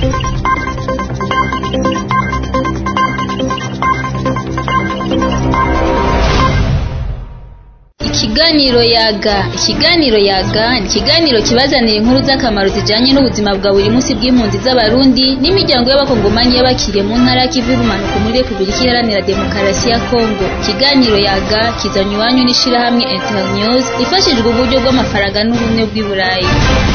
Ikiganiro yaga ikiganiro yaga ni ikiganiro kibazanira inkuru z'akamaro zijanye n'ubuzima bwa buri munsi bw'impunzi z'abarundi n'imiryango y'abakongomanyi y'abakiriye mu ntara ya Kivu y'ubumanuko muri Repubulika Iharanira Demokarasi ya Kongo ikiganiro yaga kizanywe iwanyu n'ishirahamwe Internews ifashijwe uburyo bw'amafaranga n'ubumwe bw'i Burayi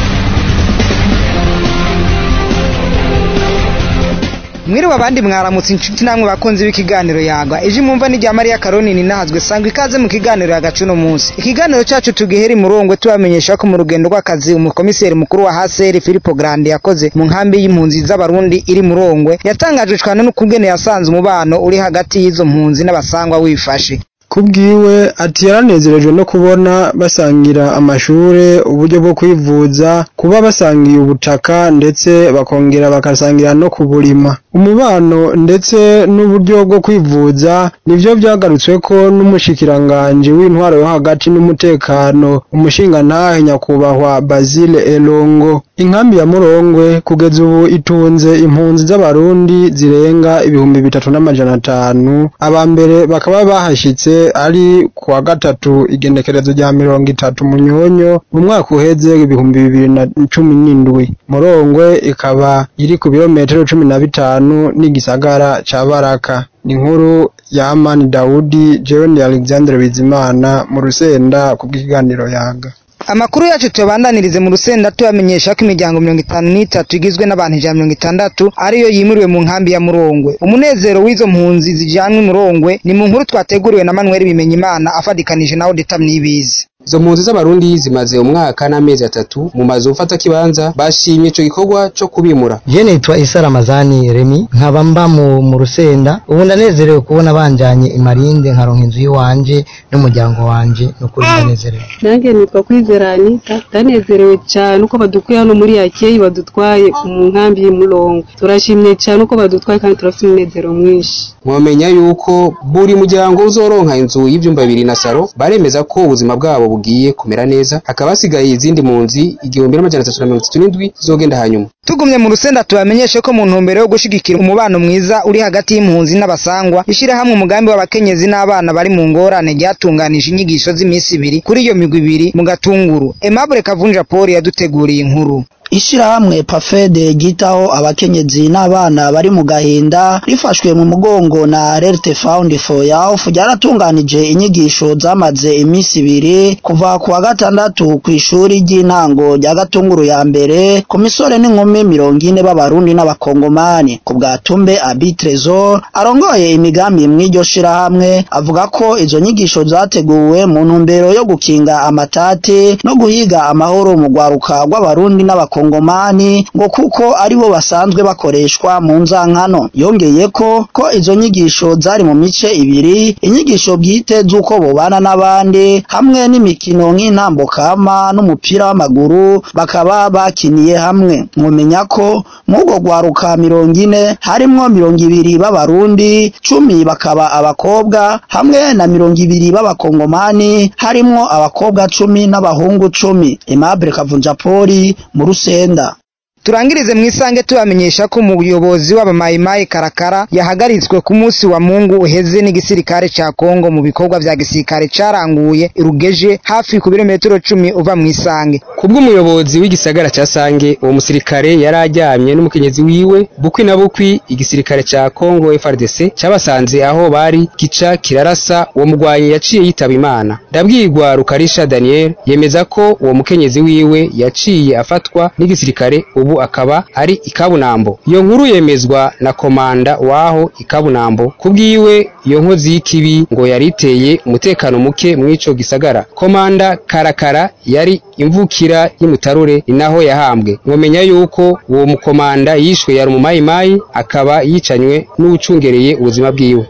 mwiriwe abandi mwaramutse inshuti namwe bakunzi b'ikiganiro yagwa ije mwumva ni rya mariya karoni ninahazwe sangwa ikaze mu kiganiro yagacu uno munsi ikiganiro cyacu tugihera imurongwe tubamenyesha ko mu rugendo rw'akazi umukomiseri mukuru wa haseri filipo grande yakoze mu nkambi y'impunzi z'abarundi iri murongwe yatangajwe cyane n'ukungene yasanze umubano uri hagati y'izo mpunzi n'abasangwa wifashe kubwiwe ati yaranezerejwe no kubona basangira amashure uburyo bwo kwivuza kuba basangiye ubutaka ndetse bakongera bakasangira no kuburima umubano ndetse n'uburyo bwo kwivuza nivyo vyagarutsweko n'umushikiranganje w'intwaro yo hagati n'umutekano umushingantahe nyakubahwa Basile Elongo inkambi ya Murongwe kugeza ubu itunze impunzi z'abarundi zirenga ibihumbi bitatu n'amajana atanu aba mbere bakaba bahashitse ari kuwa gatatu igenekerezo rya mirongo itatu munyonyo mu mwaka uheze ibihumbi bibiri na cumi n'indwi Murongwe ikaba iri ku birometero cumi na bitanu n'igisagara ca Baraka inkuru ya Amani Daudi jewe ni Alexandre Bizimana mu rusenda kubw'ikiganiro yaga amakuru yacu tuyabandanirize mu rusenda tubamenyesha ko imiryango mirongo itanu n'itatu igizwe n'abantu ijana mirongo itandatu ariyo yimuriwe mu nkambi ya murongwe umunezero w'izo mpunzi zijanwe murongwe ni mu nkuru twateguriwe na manuel bimenyimana afadikanije na odeta mnibizi izo mpunzi z'abarundi zimaze umwaka n'amezi atatu mu mazu mfata kibanza bashimye ico gikorwa co kubimura je nitwa isa ramazani remi nkaba mba mu, mu rusenda ubu ndanezerewe kubona banjanye imarinde nkaronka inzu y'iwanje n'umuryango wanje nukuri ndanezerewe nange nitwa kwizera anita ndanezerewe cyane uko badukuye hano muri yakeyi badutwaye mu nkambi y'umurongo turashimye cyane uko badutwaye kandi turafite umunezero mwinshi mwamenya yuko buri muryango uzoronka inzu y'ivyumba bibiri na saro baremeza ko ubuzima bwabo bugiye kumera neza hakaba hasigaye izindi mpunzi igihumbi n'amajana atatu na mirongo itatu n'indwi zizogenda hanyuma tugumye mu rusenda tubamenyeshe ko mu ntumbero yo gushigikira umubano mwiza uri hagati y'impunzi n'abasangwa ishirahamwe umugambi w'abakenyezi n'abana bari mu ngorane ryatunganije inyigisho z'iminsi ibiri kuri iyo migwi ibiri mu gatunguru Aimable Kavunja Paul yaduteguriye inkuru ishirahamwe pafede ryitaho abakenyezi n'abana bari mu gahinda rifashwe mu mugongo na Rerte Found for Youth ryaratunganije inyigisho zamaze iminsi ibiri kuva ku wa gatandatu ku ishuri ry'intango rya Gatunguru ya mbere ku misore n'inkumi mirongo ine b'abarundi n'abakongomani ku bwa Tumbe Abitrezor arongoye imigambi mw'iryo shirahamwe avuga ko izo nyigisho zateguwe mu ntumbero yo gukinga amatati no guhiga amahoro mu rwaruka rw'abarundi n'abakongomani abakongomani ngo kuko aribo basanzwe bakoreshwa mu nzankano yongeye ko ko izo nyigisho zari mu mice ibiri inyigisho bwite z'uko bobana n'abandi hamwe n'imikino nk'intambo kama n'umupira w'amaguru bakaba bakiniye hamwe mwumenya ko mw'ubwo rwaruka mirongo ine harimwo mirongo ibiri b'abarundi cumi bakaba abakobwa hamwe na mirongo ibiri b'abakongomani harimwo abakobwa cumi n'abahungu cumi Aimable Kavunjapoli mu rusenda turangirize mu isange tubamenyesha ko umuyobozi w'abamayimayi karakara yahagaritswe ku munsi wa mungu uheze n'igisirikare ca kongo mu bikorwa vya gisirikare caranguye irugeje hafi ku birometero cumi uva mu isange kubw'umuyobozi w'igisagara ca sange uwo musirikare yari aryamye n'umukenyezi wiwe bukwi na bukwi igisirikare ca kongo frdc cabasanze aho bari gica kirarasa uwo mugwanyi yaciye yitaba imana ndabwirwa rukarisha daniel yemeza ko uwo mukenyezi wiwe yaciye afatwa n'igisirikare ubu akaba ari ikabunambo iyo nkuru yemezwa na komanda waho ikabunambo kubwiwe iyo nkozi y'ikibi ngo yari iteye umutekano muke mw'ico gisagara komanda karakara yari imvukira y'imutarure ni naho yahambwe mwomenya yuko uwo mukomanda yishwe yari umumayimayi akaba yicanywe n'uwucungereye ubuzima bwiwe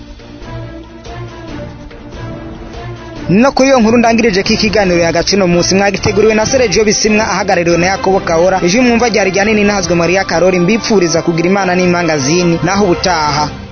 no kuri iyo nkuru ndangirije ko ikiganiro yagacino munsi mwagiteguriwe na Sergio Bisimwa ahagarariwe na Yakobo Kahora ije mwumva ryari ryanini nahazwe Maria Karori mbipfuriza kugira imana n'impangazini naho ubutaha